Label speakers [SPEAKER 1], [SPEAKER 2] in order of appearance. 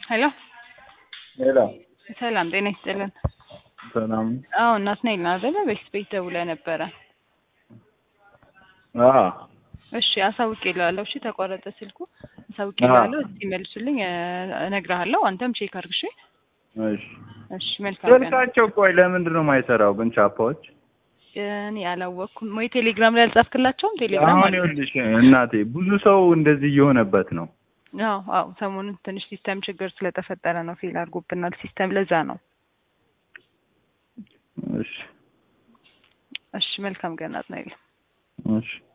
[SPEAKER 1] ሄሎ
[SPEAKER 2] ሄሎ
[SPEAKER 1] ሰላም ጤና ይስጥልን።
[SPEAKER 2] ሰላም
[SPEAKER 1] አዎ ናትናኤል ነው አይደለ? ቤት ቤት ደውለህ ነበረ።
[SPEAKER 2] አ
[SPEAKER 1] እሺ አሳውቅ ይላለሁ። እሺ ተቋረጠ ስልኩ። አሳውቅ ይላለሁ። እስቲ መልሱልኝ፣ እነግርሃለሁ። አንተም ቼክ አድርግ። እሺ
[SPEAKER 2] እሺ
[SPEAKER 1] እሺ። መልካም ቀን።
[SPEAKER 2] ስልካቸው ቆይ ለምንድን ነው የማይሰራው ግን ቻፓዎች?
[SPEAKER 1] እኔ አላወቅኩም ወይ ቴሌግራም ላይ አልጻፍክላቸውም? ቴሌግራም
[SPEAKER 2] አሁን
[SPEAKER 1] አለ።
[SPEAKER 2] ይኸውልሽ እናቴ ብዙ ሰው እንደዚህ እየሆነበት ነው።
[SPEAKER 1] አዎ አዎ፣ ሰሞኑን ትንሽ ሲስተም ችግር ስለተፈጠረ ነው። ፌል አድርጎብናል ሲስተም፣ ለዛ ነው።
[SPEAKER 2] እሺ
[SPEAKER 1] እሺ መልካም ቀን ናትናኤል።
[SPEAKER 2] እሺ